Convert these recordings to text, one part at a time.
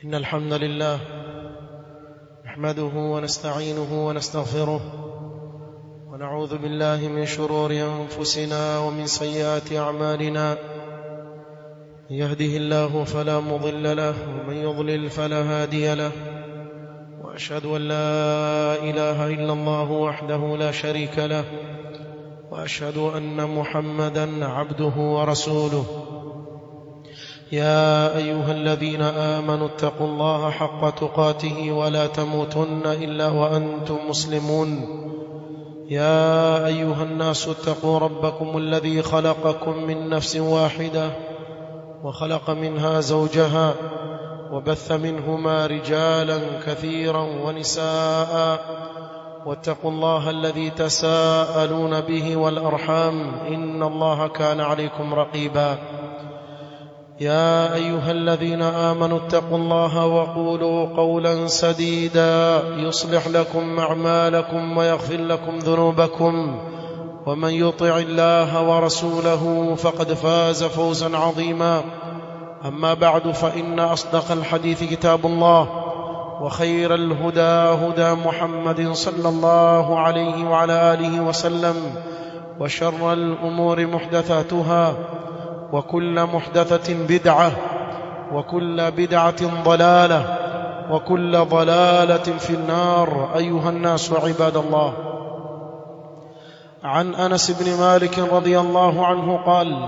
إن الحمد لله نحمده ونستعينه ونستغفره ونعوذ بالله من شرور أنفسنا ومن سيئات أعمالنا من يهده الله فلا مضل له ومن يضلل فلا هادي له وأشهد أن لا إله إلا الله وحده لا شريك له وأشهد أن محمدا عبده ورسوله يا أيها الذين آمنوا اتقوا الله حق تقاته ولا تموتن إلا وأنتم مسلمون يا أيها الناس اتقوا ربكم الذي خلقكم من نفس واحدة وخلق منها زوجها وبث منهما رجالا كثيرا ونساء واتقوا الله الذي تساءلون به والأرحام إن الله كان عليكم رقيبا يا أيها الذين آمنوا اتقوا الله وقولوا قولا سديدا يصلح لكم أعمالكم ويغفر لكم ذنوبكم ومن يطع الله ورسوله فقد فاز فوزا عظيما أما بعد فإن أصدق الحديث كتاب الله وخير الهدى هدى محمد صلى الله عليه وعلى آله وسلم وشر الأمور محدثاتها وكل محدثة بدعة وكل بدعة ضلالة وكل ضلالة في النار أيها الناس عباد الله عن أنس بن مالك رضي الله عنه قال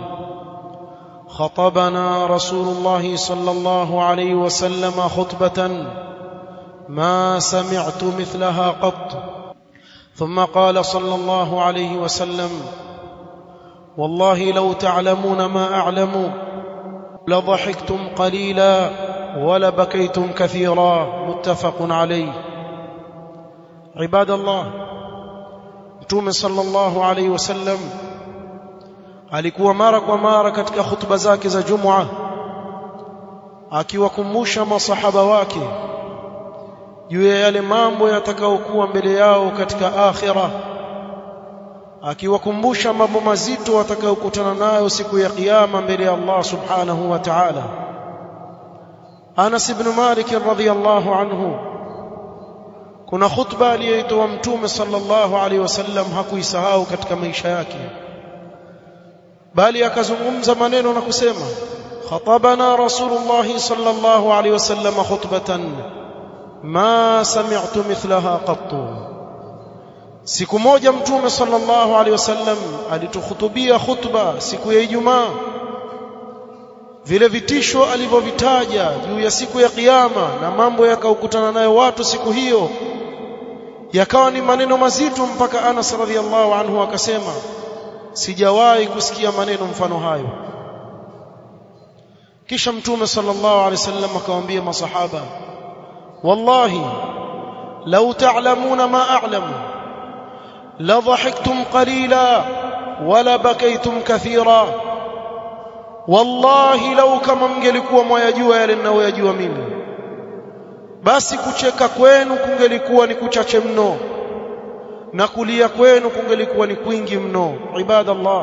خطبنا رسول الله صلى الله عليه وسلم خطبة ما سمعت مثلها قط ثم قال صلى الله عليه وسلم والله لو تعلمون ما أعلم لضحكتم قليلا ولبكيتم كثيرا متفق عليه عباد الله mtume sallallahu alaihi wasallam alikuwa mara kwa mara katika hutuba zake za Jumua akiwakumbusha masahaba wake juu ya yale mambo yatakayokuwa mbele yao katika akhira akiwakumbusha mambo mazito watakayokutana nayo siku ya kiyama mbele ya Allah subhanahu wa ta'ala Anas ibn Malik radhiyallahu anhu kuna khutba aliyoitoa mtume sallallahu alaihi wasallam hakuisahau katika maisha yake bali akazungumza maneno na kusema khatabana rasulullah sallallahu alaihi wasallam khutbatan ma sami'tu mithlaha qattu siku moja mtume sallallahu alaihi wasallam alitukhutubia khutba siku ya Ijumaa vile vitisho alivyovitaja juu ya siku ya kiyama na mambo yakaokutana nayo watu siku hiyo yakawa ni maneno mazito mpaka Anas radhiallahu anhu akasema sijawahi kusikia maneno mfano hayo kisha mtume sallallahu alaihi wasallam akamwambia masahaba wallahi law ta'lamuna ma a'lamu la dhahiktum qalila wala bakaytum kathira wallahi lau kama mngelikuwa mwayajua yale ninayoyajua mimi basi kucheka kwenu kungelikuwa ni kuchache mno na kulia kwenu kungelikuwa ni kwingi mno ibadallah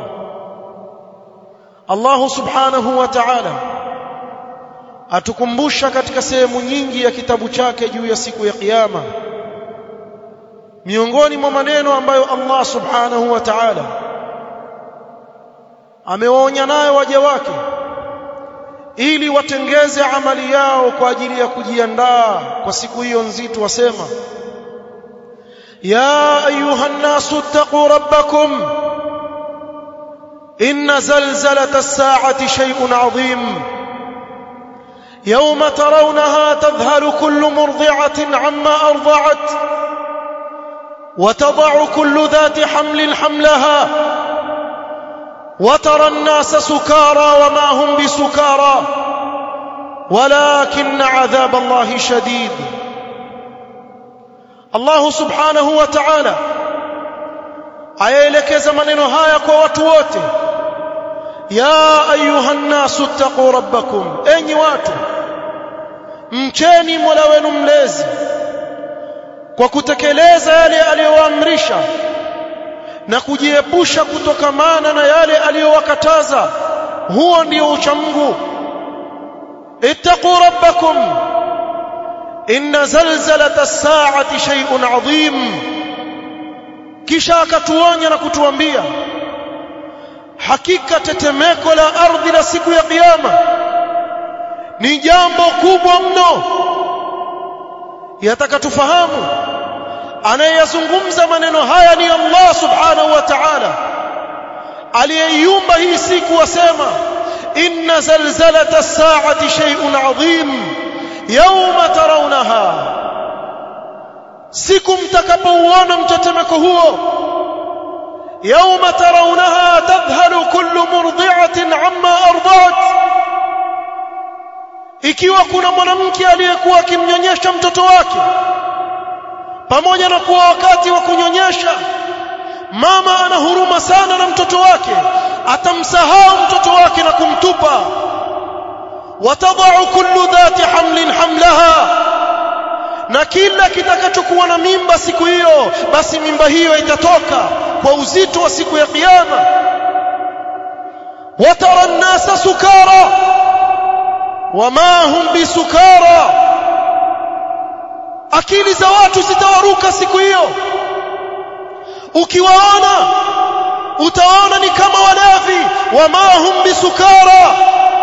Allah subhanahu wa ta'ala atukumbusha katika sehemu nyingi ya kitabu chake juu ya siku ya kiyama miongoni mwa maneno ambayo Allah subhanahu wa ta'ala amewaonya nayo waja wake ili watengeze amali yao kwa ajili ya kujiandaa kwa siku hiyo nzito wasema ya ayuha nasu taqu rabbakum inna zalzalata as-sa'ati shay'un 'azim يوم ترونها تذهل كل مرضعة عما أرضعت وتضع كل ذات حمل حملها وترى الناس سكارى وما هم بسكارى ولكن عذاب الله شديد الله سبحانه وتعالى ayaelekeza maneno haya kwa watu wote ya ayuha nnasu ttaquu rabbakum enyi watu mcheni mola wenu mlezi kwa kutekeleza yale aliyoamrisha na kujiepusha kutokamana na yale aliyowakataza huo ndio ucha Mungu ittaqu rabbakum inna zalzalata as-sa'ati shay'un 'adhim kisha akatuonya na kutuambia hakika tetemeko la ardhi la siku ya kiyama ni jambo kubwa mno yataka tufahamu anayeyazungumza maneno haya ni Allah subhanahu wa ta'ala aliyeiumba hii siku wasema inna zalzalata as-sa'ati shay'un 'adhim yawma tarawnaha siku mtakapouona mtetemeko huo yawma tarawnaha tadhhalu kullu murdi'atin 'amma arda'at ikiwa kuna mwanamke aliyekuwa akimnyonyesha mtoto wake pamoja na kuwa wakati wa kunyonyesha mama ana huruma sana na mtoto wake atamsahau mtoto wake na kumtupa watadau kullu dhati hamlin hamlaha na kila kitakachokuwa na mimba siku hiyo basi mimba hiyo itatoka kwa uzito wa siku ya kiyama watara an-nasa sukara wama hum bisukara akili za watu zitawaruka siku hiyo ukiwaona utaona ni kama walevi wama hum bisukara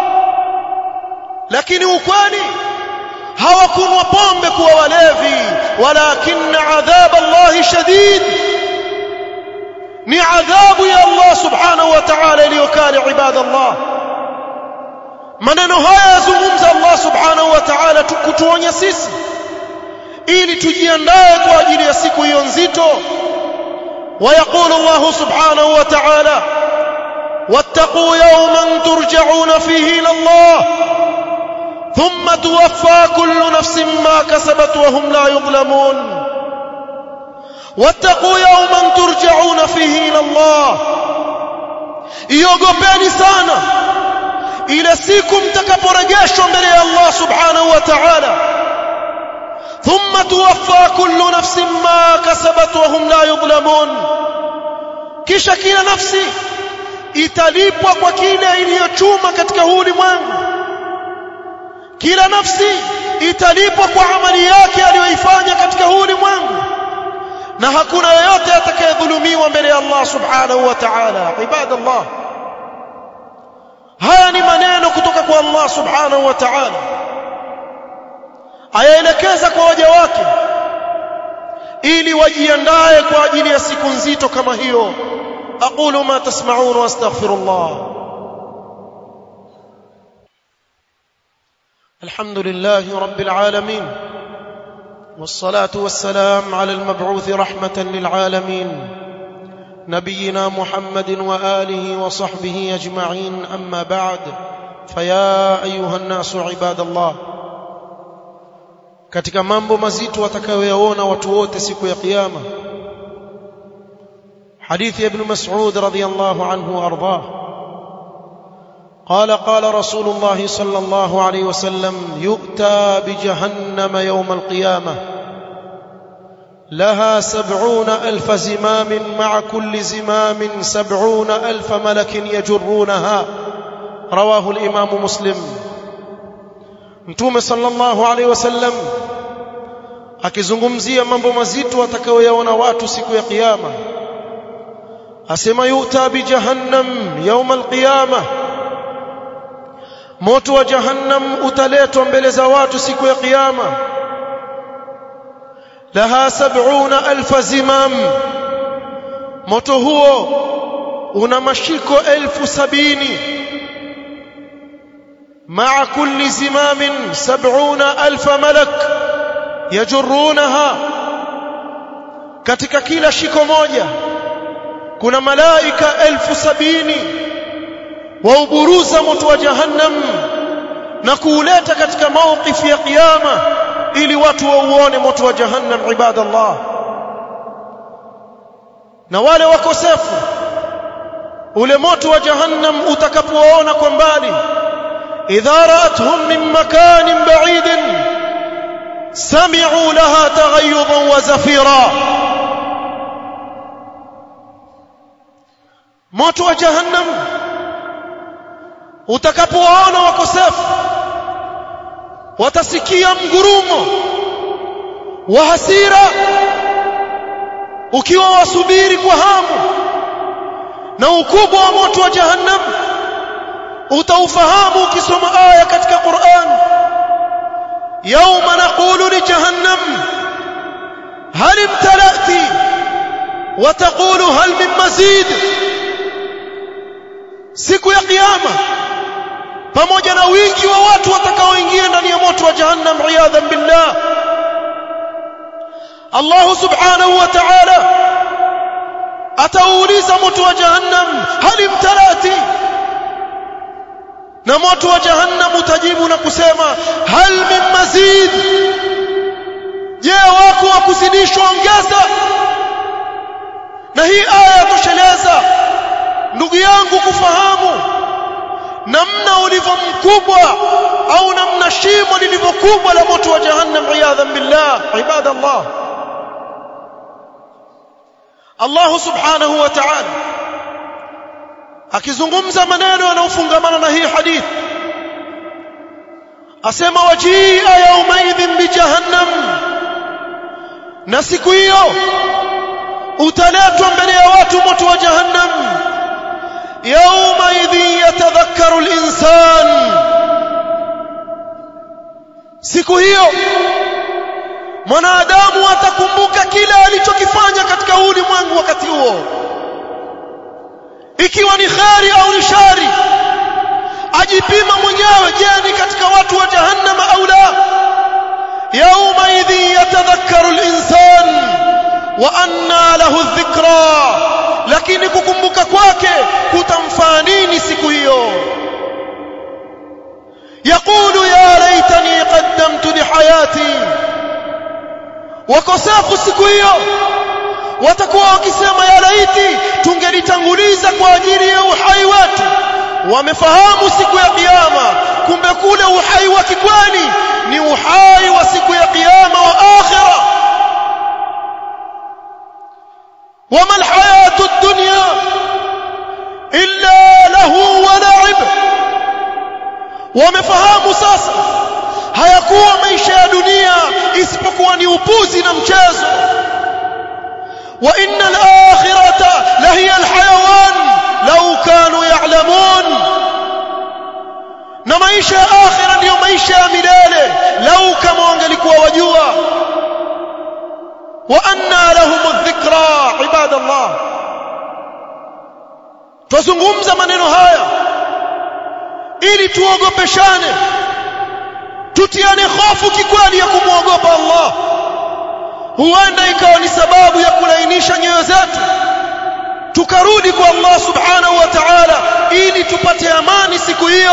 lakini ukweli hawakunwa pombe kuwa walevi walakin adhab Allah shadid ni adhabu ya Allah subhanahu wa ta'ala iliyokali ibadallah maneno haya yazungumza Allah subhanahu wa ta'ala kutuonya sisi ili tujiandae kwa ajili ya siku hiyo nzito ويقول الله سبحانه وتعالى واتقوا يوما ترجعون فيه الى الله ثم توفى كل نفس ما كسبت وهم لا يظلمون واتقوا يوما ترجعون فيه الى الله iogopeni sana ile siku mtakaporejeshwa mbele ya Allah subhanahu wa ta'ala ثم توفى كل نفس ما كسبت وهم لا يظلمون kisha kila nafsi italipwa kwa kile iliyochuma katika huu ulimwengu kila nafsi italipwa kwa amali yake aliyoifanya katika huu ulimwengu na hakuna yeyote atakayedhulumiwa mbele ya Allah subhanahu wa ta'ala ibadallah haya ni maneno kutoka kwa Allah subhanahu wa ta'ala ayaelekeza kwa waja wake ili wajiandae kwa ajili ya siku nzito kama hiyo aqulu ma tasma'un wa astaghfirullah الحمد لله رب العالمين والصلاة والسلام على المبعوث رحمة للعالمين نبينا محمد وآله وصحبه أجمعين أما بعد فيا أيها الناس عباد الله katika mambo mazito watakayoyaona watu wote siku ya kiyama hadithi ibn Mas'ud radhiyallahu anhu ardah قال قال رسول الله صلى الله عليه وسلم يؤتى بجهنم يوم القيامة لها سبعون ألف زمام مع كل زمام سبعون ألف ملك يجرونها رواه الإمام مسلم mtume sallallahu alaihi wasallam akizungumzia mambo mazito atakayoyaona watu siku ya kiyama asema yuta bi jahannam يوم القيامه moto wa jahannam utaletwa mbele za watu siku ya kiyama laha sab'una alfa zimam moto huo una mashiko elfu sabini مع كل زمام سبعون ألف ملك يجرونها katika kila shiko moja kuna malaika elfu sabini wauburuza moto wa jahannam na kuuleta katika mawqif ya kiyama ili watu wauone moto wa jahannam ibadallah na wale wakosefu ule moto wa jahannam utakapowaona kwa mbali إذا رأتهم من مكان بعيد سمعوا لها تغيظا وزفيرا moto wa jahannam utakapowaona wakosefu watasikia mgurumo wa hasira ukiwa wasubiri kwa hamu na ukubwa wa moto wa jahannam utaufahamu ukisoma aya katika Qur'an yauma naqulu li jahannam hal imtala'ti wa taqulu hal min mazid siku ya kiyama pamoja na wingi wa watu watakaoingia ndani ya moto wa jahannam iyadhan billah Allah subhanahu wa ta'ala atauliza moto wa jahannam hal imtalati na moto wa jahannam utajibu na kusema hal min mazid je wako wa kuzidishwa ongeza na hii aya yatosheleza ndugu yangu kufahamu namna ulivyo mkubwa au namna shimo lilivyo kubwa la moto wa jahannam iyadhan billah ibadallah Allah subhanahu wa ta'ala akizungumza maneno yanayofungamana na hii hadithi asema wajia yaumaidhin bijahannam na siku hiyo utaletwa mbele ya watu moto wa jahannam yaumaidhin yatadhakkaru al-insan siku hiyo mwanadamu atakumbuka kile alichokifanya katika ulimwengu wakati huo ikiwa ni khari au ni shari ajipima mwenyewe je ni katika watu wa jahannama au la yauma idhi yatadhakkaru al-insan wa anna lahu dhikra lakini kukumbuka kwake kutamfaa nini siku hiyo يقول يا ليتني قدمت لحياتي wakosafu siku hiyo watakuwa wakisema ya laiti tungelitanguliza kwa ajili ya uhai wetu wamefahamu siku ya kiyama kumbe kule uhai wa kikweli ni uhai wa siku ya kiyama wa akhira wama alhayatu ad-dunya illa lahu wa la'ib wamefahamu sasa hayakuwa maisha ya dunia isipokuwa ni upuzi na mchezo wa inna al-akhirata la hiya al-hayawan law kanu ya'lamun na maisha ya akhira ndiyo maisha ya milele lau kama wangelikuwa wajua wa anna lahum adh-dhikra ibadallah tuzungumza maneno haya ili tuogopeshane tutiane hofu kikweli ya kumwogopa Allah huenda ikawa ni sababu ya kulainisha nyoyo zetu tukarudi kwa Allah subhanahu wa ta'ala ili tupate amani siku hiyo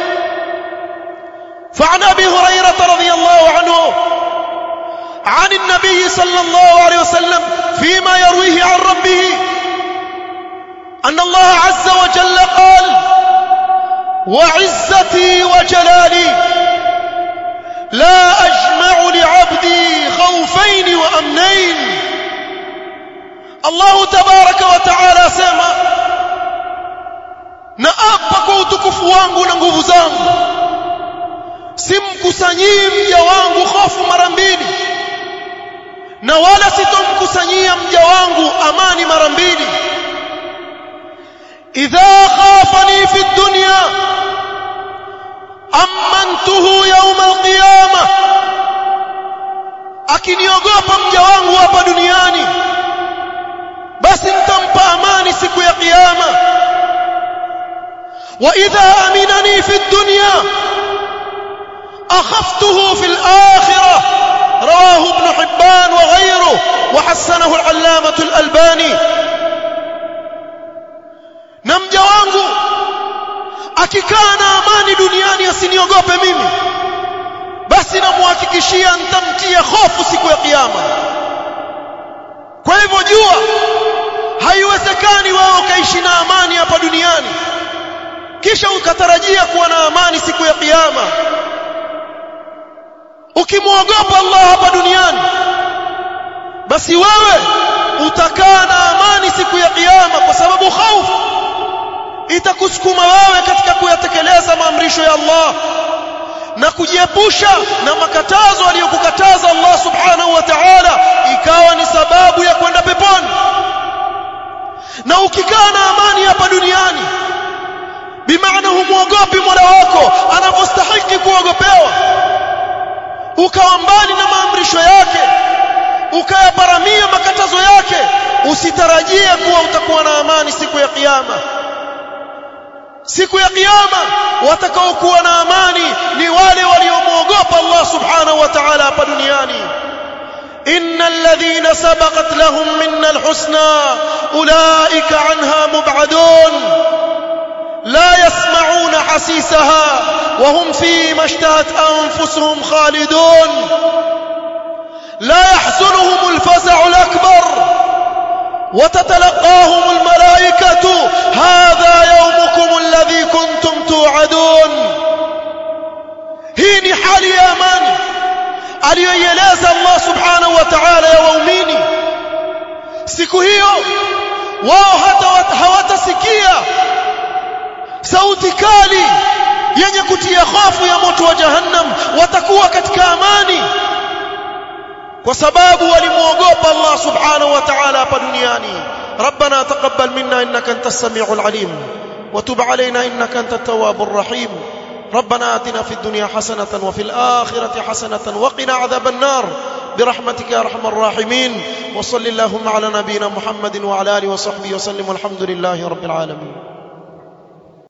فعن ابي هريره رضي الله عنه عن النبي صلى الله عليه وسلم فيما يرويه عن ربه ان الله عز وجل قال وعزتي وجلالي لا أجمع لعبدي خوفين وأمنين الله تبارك وتعالى سما naapa kwa utukufu wangu na nguvu zangu simkusanyii mja wangu hofu mara mbili na wala sitomkusanyia mja wangu amani mara mbili idha khafani fi dunya amantuhu yauma alqiyama akiniogopa mja wangu hapa duniani basi nitampa amani siku ya kiyama wa idha aminani fi dunya akhaftuhu fi alakhirah رواه ابن حبان وغيره وحسنه العلامة الألباني نمجا wangu akikaa na amani duniani asiniogope mimi basi namuhakikishia nitamtia hofu siku ya kiyama kwa hivyo jua haiwezekani wewe ukaishi na amani hapa duniani kisha ukatarajia kuwa na amani siku ya kiyama ukimwogopa Allah hapa duniani basi wewe utakaa na amani siku ya kiyama kwa sababu hofu itakusukuma wewe katika kuyatekeleza maamrisho ya Allah na kujiepusha na makatazo aliyokukataza Allah subhanahu wa ta'ala ukikaa na amani hapa duniani bimaana humwogopi Mola wako anavyostahili kuogopewa ukawa mbali na maamrisho yake ukayaparamia makatazo yake usitarajie kuwa utakuwa na amani siku ya kiyama siku ya kiyama watakaokuwa na amani ni wale waliomwogopa Allah subhanahu wa ta'ala hapa duniani إن الذين سبقت لهم منا الحسنى أولئك عنها مبعدون لا يسمعون حسيسها وهم فيما اشتهت أنفسهم خالدون لا يحزنهم الفزع الأكبر وتتلقاهم الملائكة هذا يومكم الذي كنتم توعدون هيني حالي يا أماني aliyoieleza Allah subhanahu wa ta'ala ya waumini siku hiyo wao hata hawatasikia sauti kali yenye kutia hofu ya moto wa jahannam watakuwa katika amani kwa sababu walimuogopa Allah subhanahu wa ta'ala hapa duniani ربنا تقبل منا انك انت السميع العليم وتب علينا انك انت التواب الرحيم ربنا آتنا في الدنيا حسنة وفي الآخرة حسنة وقنا عذاب النار برحمتك يا أرحم الراحمين وصل اللهم على نبينا محمد وعلى آله وصحبه وسلم والحمد لله رب العالمين